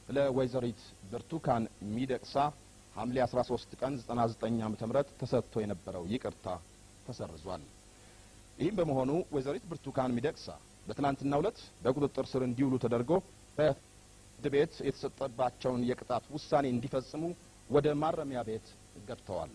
ለወይዘሪት ብርቱካን ሚደቅሳ ሐምሌ 13 ቀን 99 ዓ.ም ተሰጥቶ የነበረው ይቅርታ ተሰርዟል። ይህም በመሆኑ ወይዘሪት ብርቱካን ሚደቅሳ በትናንትናው ዕለት በቁጥጥር ስር እንዲውሉ ተደርጎ በፍርድ ቤት የተሰጠባቸውን የቅጣት ውሳኔ እንዲፈጽሙ ወደ ማረሚያ ቤት ገብተዋል።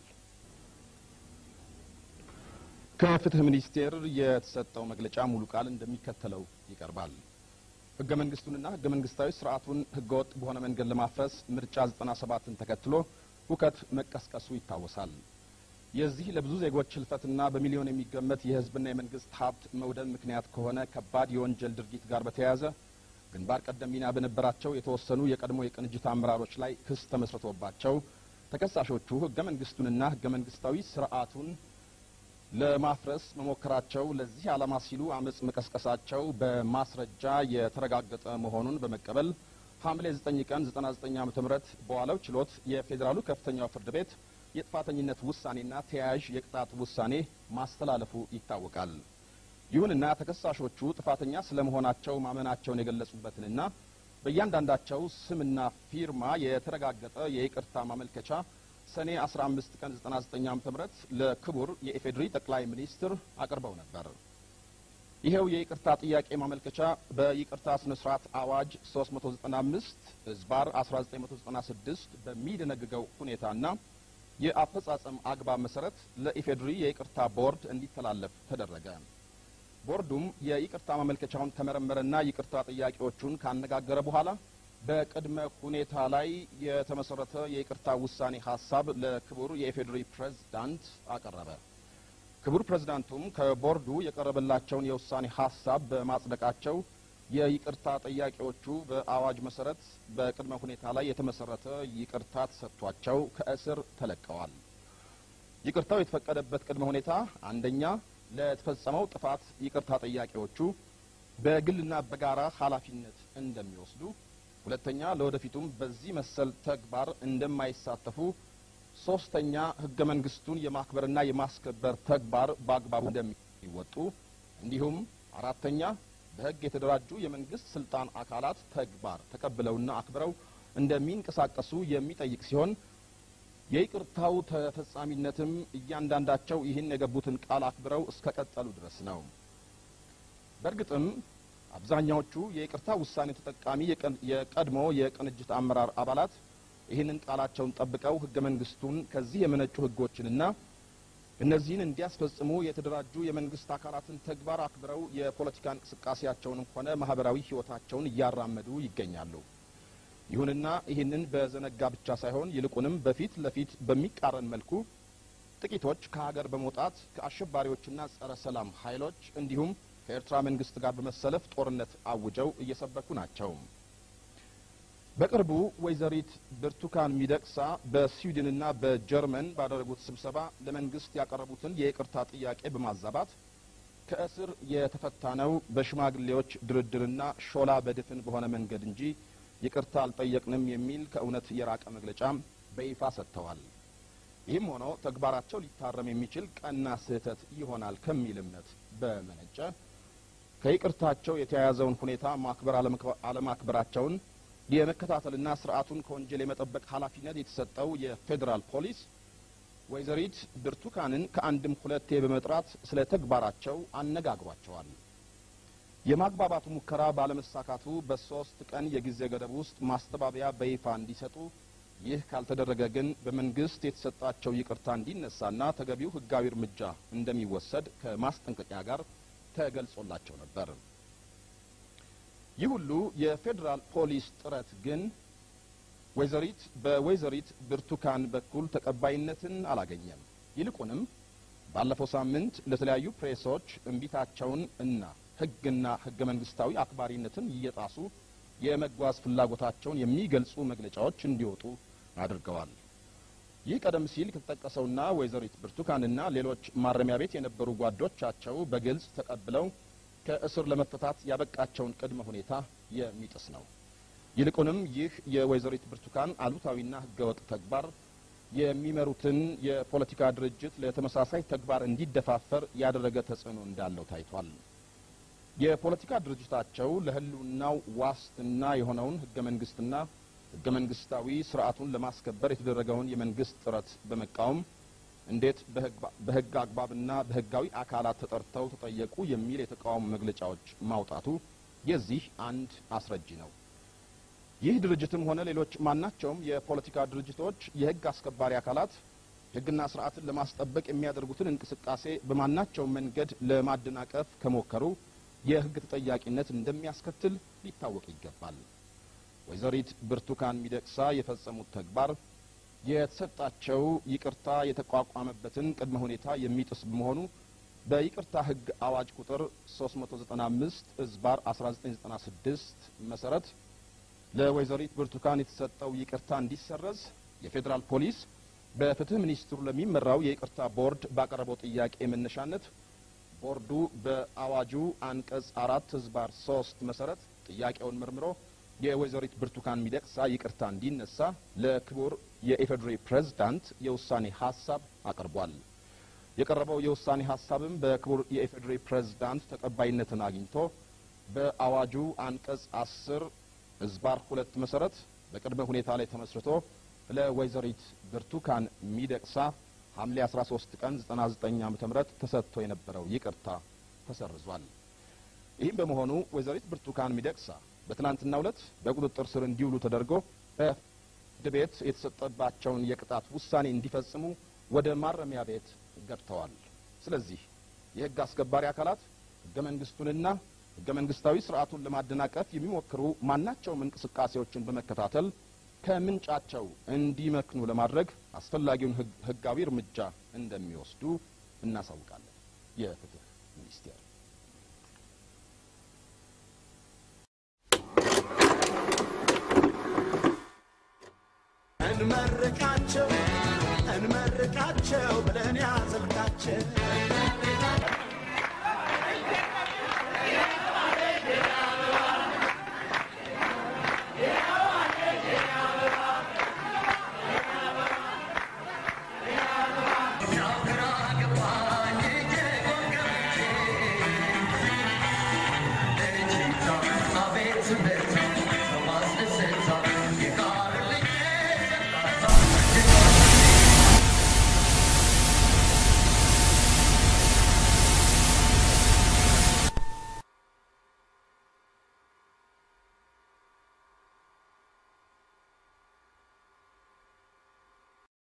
ከፍትህ ሚኒስቴር የተሰጠው መግለጫ ሙሉ ቃል እንደሚከተለው ይቀርባል። ህገ መንግስቱንና ህገ መንግስታዊ ስርዓቱን ህገወጥ በሆነ መንገድ ለማፍረስ ምርጫ 97ን ተከትሎ ሁከት መቀስቀሱ ይታወሳል። የዚህ ለብዙ ዜጎች ህልፈትና በሚሊዮን የሚገመት የህዝብና የመንግስት ሀብት መውደም ምክንያት ከሆነ ከባድ የወንጀል ድርጊት ጋር በተያያዘ ግንባር ቀደም ሚና በነበራቸው የተወሰኑ የቀድሞ የቅንጅት አመራሮች ላይ ክስ ተመስርቶባቸው ተከሳሾቹ ህገ መንግስቱንና ህገ መንግስታዊ ስርዓቱን ለማፍረስ መሞከራቸው ለዚህ ዓላማ ሲሉ አመጽ መቀስቀሳቸው በማስረጃ የተረጋገጠ መሆኑን በመቀበል ሐምሌ 9 ቀን 99 ዓ.ም በዋለው ችሎት የፌዴራሉ ከፍተኛው ፍርድ ቤት የጥፋተኝነት ውሳኔና ተያያዥ የቅጣት ውሳኔ ማስተላለፉ ይታወቃል። ይሁንና ተከሳሾቹ ጥፋተኛ ስለመሆናቸው ማመናቸውን የገለጹበትንና በእያንዳንዳቸው ስምና ፊርማ የተረጋገጠ የይቅርታ ማመልከቻ ሰኔ 15 ቀን 99 ዓ.ም ለክቡር የኢፌዴሪ ጠቅላይ ሚኒስትር አቅርበው ነበር። ይሄው የይቅርታ ጥያቄ ማመልከቻ በይቅርታ ስነ ስርዓት አዋጅ 395 ህዝባር 1996 በሚደነግገው ሁኔታና የአፈጻጸም አግባብ መሰረት ለኢፌዴሪ የይቅርታ ቦርድ እንዲተላለፍ ተደረገ። ቦርዱም የይቅርታ ማመልከቻውን ከመረመረና ይቅርታ ጥያቄዎቹን ካነጋገረ በኋላ በቅድመ ሁኔታ ላይ የተመሰረተ የይቅርታ ውሳኔ ሀሳብ ለክቡር የኢፌዴሪ ፕሬዝዳንት አቀረበ። ክቡር ፕሬዝዳንቱም ከቦርዱ የቀረበላቸውን የውሳኔ ሀሳብ በማጽደቃቸው የይቅርታ ጥያቄዎቹ በአዋጅ መሰረት በቅድመ ሁኔታ ላይ የተመሰረተ ይቅርታ ተሰጥቷቸው ከእስር ተለቀዋል። ይቅርታው የተፈቀደበት ቅድመ ሁኔታ አንደኛ ለተፈጸመው ጥፋት ይቅርታ ጠያቂዎቹ በግልና በጋራ ኃላፊነት እንደሚወስዱ፣ ሁለተኛ ለወደፊቱም በዚህ መሰል ተግባር እንደማይሳተፉ፣ ሶስተኛ ህገ መንግስቱን የማክበርና የማስከበር ተግባር በአግባቡ እንደሚወጡ እንዲሁም አራተኛ በህግ የተደራጁ የመንግስት ስልጣን አካላት ተግባር ተቀብለውና አክብረው እንደሚንቀሳቀሱ የሚጠይቅ ሲሆን የይቅርታው ተፈጻሚነትም እያንዳንዳቸው ይህን የገቡትን ቃል አክብረው እስከ ቀጠሉ ድረስ ነው። በእርግጥም አብዛኛዎቹ የይቅርታ ውሳኔ ተጠቃሚ የቀድሞ የቅንጅት አመራር አባላት ይህንን ቃላቸውን ጠብቀው ህገ መንግስቱን ከዚህ የመነጩ ህጎችንና እነዚህን እንዲያስፈጽሙ የተደራጁ የመንግስት አካላትን ተግባር አክብረው የፖለቲካ እንቅስቃሴያቸውንም ሆነ ማህበራዊ ህይወታቸውን እያራመዱ ይገኛሉ። ይሁንና ይህንን በዘነጋ ብቻ ሳይሆን ይልቁንም በፊት ለፊት በሚቃረን መልኩ ጥቂቶች ከሀገር በመውጣት ከአሸባሪዎችና ጸረ ሰላም ኃይሎች እንዲሁም ከኤርትራ መንግስት ጋር በመሰለፍ ጦርነት አውጀው እየሰበኩ ናቸው። በቅርቡ ወይዘሪት ብርቱካን ሚደቅሳ በስዊድንና በጀርመን ባደረጉት ስብሰባ ለመንግስት ያቀረቡትን የይቅርታ ጥያቄ በማዛባት ከእስር የተፈታ ነው በሽማግሌዎች ድርድርና ሾላ በድፍን በሆነ መንገድ እንጂ ይቅርታ አልጠየቅንም የሚል ከእውነት የራቀ መግለጫም በይፋ ሰጥተዋል። ይህም ሆኖ ተግባራቸው ሊታረም የሚችል ቀና ስህተት ይሆናል ከሚል እምነት በመነጨ ከይቅርታቸው የተያያዘውን ሁኔታ ማክበር አለማክበራቸውን የመከታተልና ስርዓቱን ከወንጀል የመጠበቅ ኃላፊነት የተሰጠው የፌዴራል ፖሊስ ወይዘሪት ብርቱካንን ከአንድም ሁለቴ በመጥራት ስለ ተግባራቸው አነጋግሯቸዋል። የማግባባቱ ሙከራ ባለመሳካቱ በሶስት ቀን የጊዜ ገደብ ውስጥ ማስተባበያ በይፋ እንዲሰጡ፣ ይህ ካልተደረገ ግን በመንግስት የተሰጣቸው ይቅርታ እንዲነሳና ተገቢው ሕጋዊ እርምጃ እንደሚወሰድ ከማስጠንቀቂያ ጋር ተገልጾላቸው ነበር። ይህ ሁሉ የፌዴራል ፖሊስ ጥረት ግን ወይዘሪት በወይዘሪት ብርቱካን በኩል ተቀባይነትን አላገኘም። ይልቁንም ባለፈው ሳምንት ለተለያዩ ፕሬሶች እምቢታቸውን እና ህግና ህገ መንግስታዊ አክባሪነትን እየጣሱ የመጓዝ ፍላጎታቸውን የሚገልጹ መግለጫዎች እንዲወጡ አድርገዋል። ይህ ቀደም ሲል ከተጠቀሰውና ወይዘሪት ብርቱካንና ሌሎች ማረሚያ ቤት የነበሩ ጓዶቻቸው በግልጽ ተቀብለው ከእስር ለመፈታት ያበቃቸውን ቅድመ ሁኔታ የሚጥስ ነው። ይልቁንም ይህ የወይዘሪት ብርቱካን አሉታዊና ህገወጥ ተግባር የሚመሩትን የፖለቲካ ድርጅት ለተመሳሳይ ተግባር እንዲደፋፈር ያደረገ ተጽዕኖ እንዳለው ታይቷል። የፖለቲካ ድርጅታቸው ለህልውናው ዋስትና የሆነውን ህገ መንግስትና ህገ መንግስታዊ ስርዓቱን ለማስከበር የተደረገውን የመንግስት ጥረት በመቃወም እንዴት በህግ አግባብና በህጋዊ አካላት ተጠርተው ተጠየቁ የሚል የተቃውሞ መግለጫዎች ማውጣቱ የዚህ አንድ አስረጂ ነው። ይህ ድርጅትም ሆነ ሌሎች ማናቸውም የፖለቲካ ድርጅቶች የህግ አስከባሪ አካላት ህግና ስርዓትን ለማስጠበቅ የሚያደርጉትን እንቅስቃሴ በማናቸውም መንገድ ለማደናቀፍ ከሞከሩ የህግ ተጠያቂነት እንደሚያስከትል ሊታወቅ ይገባል። ወይዘሪት ብርቱካን ሚደቅሳ የፈጸሙት ተግባር የተሰጣቸው ይቅርታ የተቋቋመበትን ቅድመ ሁኔታ የሚጥስ በመሆኑ በይቅርታ ህግ አዋጅ ቁጥር 395 እዝባር 1996 መሰረት ለወይዘሪት ብርቱካን የተሰጠው ይቅርታ እንዲሰረዝ የፌዴራል ፖሊስ በፍትህ ሚኒስትሩ ለሚመራው የይቅርታ ቦርድ ባቀረበው ጥያቄ መነሻነት ቦርዱ በአዋጁ አንቀጽ አራት ህዝባር ሶስት መሰረት ጥያቄውን መርምሮ የወይዘሪት ብርቱካን ሚደቅሳ ይቅርታ እንዲነሳ ለክቡር የኢፌዴሪ ፕሬዝዳንት የውሳኔ ሀሳብ አቅርቧል። የቀረበው የውሳኔ ሀሳብም በክቡር የኢፌዴሪ ፕሬዝዳንት ተቀባይነትን አግኝቶ በአዋጁ አንቀጽ አስር ህዝባር ሁለት መሰረት በቅድመ ሁኔታ ላይ ተመስርቶ ለወይዘሪት ብርቱካን ሚደቅሳ ሐምሌ 13 ቀን 99 ዓመተ ምህረት ተሰጥቶ የነበረው ይቅርታ ተሰርዟል። ይህም በመሆኑ ወይዘሪት ብርቱካን ሚደቅሳ በትናንትናው ዕለት በቁጥጥር ስር እንዲውሉ ተደርጎ በፍርድ ቤት የተሰጠባቸውን የቅጣት ውሳኔ እንዲፈጽሙ ወደ ማረሚያ ቤት ገብተዋል። ስለዚህ የህግ አስከባሪ አካላት ህገ መንግስቱንና ህገ መንግስታዊ ስርዓቱን ለማደናቀፍ የሚሞክሩ ማናቸውም እንቅስቃሴዎችን በመከታተል ከምንጫቸው እንዲመክኑ ለማድረግ አስፈላጊውን ህጋዊ እርምጃ እንደሚወስዱ እናሳውቃለን። የፍትህ ሚኒስቴር እንመርቃቸው እንመርቃቸው ብለን ያዘልቃቸው